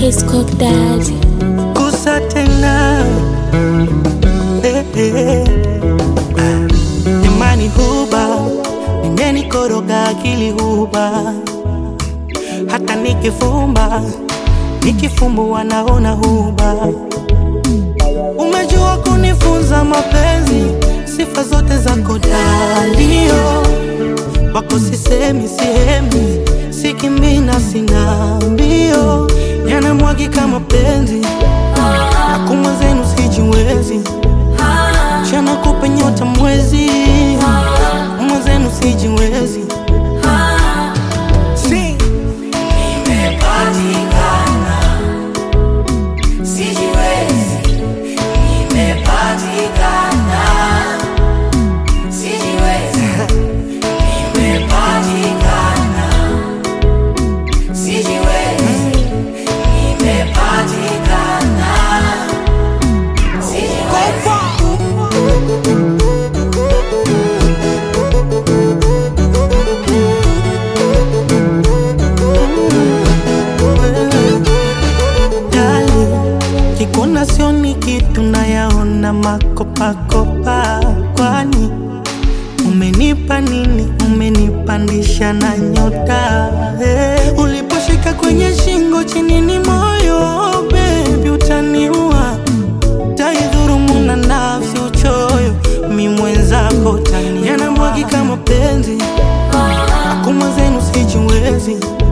His cook daddy. Gusa tena eh, eh. Ah, Imani huba imenikoroga akili huba, hata nikifumba nikifumbua naona huba. Umejua kunifunza mapenzi, sifa zote zako dalio wako sisemi sihemi, sikimina sina mbio, yanamwagika mapenzi Akuma zenu sijiwezi, chana kupe nyota mwezi, Akuma zenu sijiwezi. Si. Dali, kikuna sioni kitu nayaona makopakopa, kwani umenipa nini? Umenipandisha na nyota hey. Uliposhika kwenye shingo chini ni moyo baby, utaniua taidhurumu na nafsi uchoyo, mi mwenzako tani yanamwagika mapenzi, akuma zenu sijiwezi